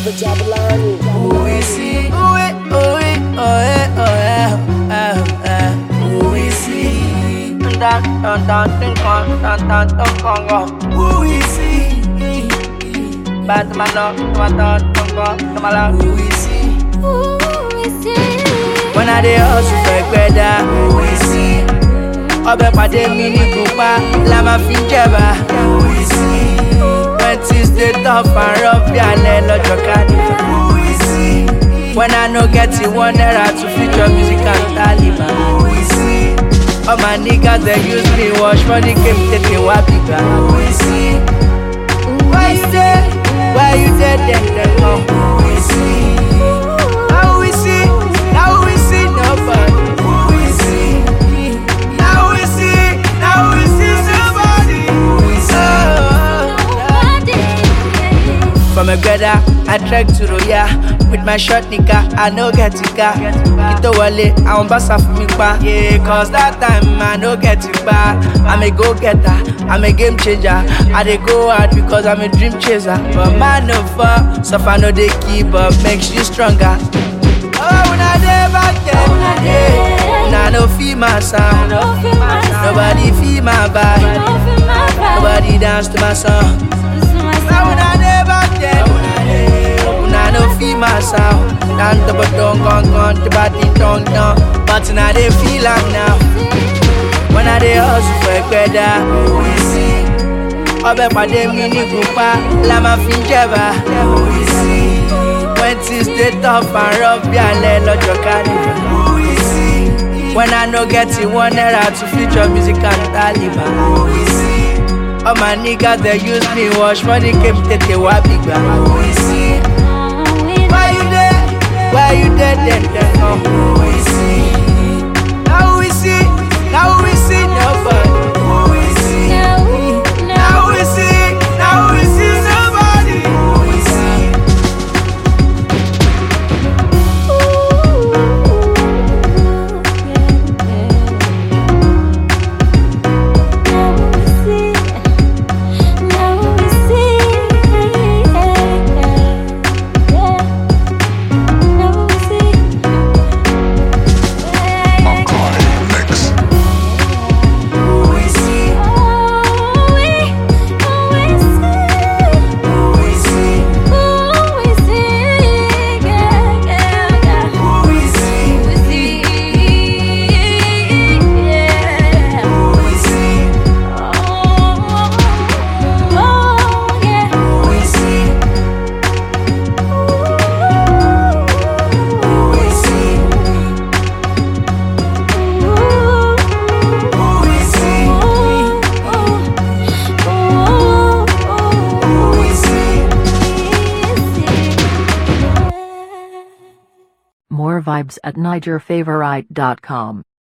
Jabba Jabba Lani. Who is he? Who is, who is, oh yeah, oh yeah, oh yeah. Who is he? Dun dun dun dun dun dun dun dun dun. Who is he? Bad man, no, dun dun dun dun dun. Who is he? When I dey hustle for gbẹ́dá, who is he? Ọbẹ̀ pàdé mi ní kúpa, la máa fi jẹ̀bà. Who is he? When things dey tough and rough bí alẹ́ lọ́jọ́ carnival. Who is he? When I no get it one naira to feature music and Taliban. Who is he? All my niggas dey use me wash money came tètè wá bìgbà. Who is he? Why you dey? Why you dey dem dem come? Who is he? Now we see, now we see nobody. Who is he? Now we see, now we see somebody. Who is he? From a greda, I trek to Roya With my short nigga, I no get it car Kito wale, I want bassa for me pa Yeah, cause that time I no get it pa I'm a go-getter, I'm a game changer I dey go hard because I'm a dream chaser But man no fall, suffer no dey keep up Makes you stronger Oh, when I dey back there, yeah Nah, no feel my sound Nobody feel my vibe Nobody dance to my song Now when I dey back there, una no feel my sound. Dan to but don't gone gone, the body tongue down. But now they feel am now. When I dey hustle for ẹgbẹ́dá, who is he? Ọbẹ̀ pàdé mi ní kúpa, la máa fi ń jẹ̀bà. Who is he? When things dey tough and rough bí alẹ́ lọ́jọ́ carnival. Who is he? When I no get it one naira to feature music and Taliban. Who is he? All my niggas they use me wash money came tètè wá bìgbà. Who is he? Why you there? Why you there? Then then come. Who is he? Now we see, now we see nobody. Who is he? Now we see, now we see somebody. Who is he? Who is he? Who is he? Who is he? Who is he? Who is he? Who is he? Who is he? Who is he? More vibes at NigerFavorite.com.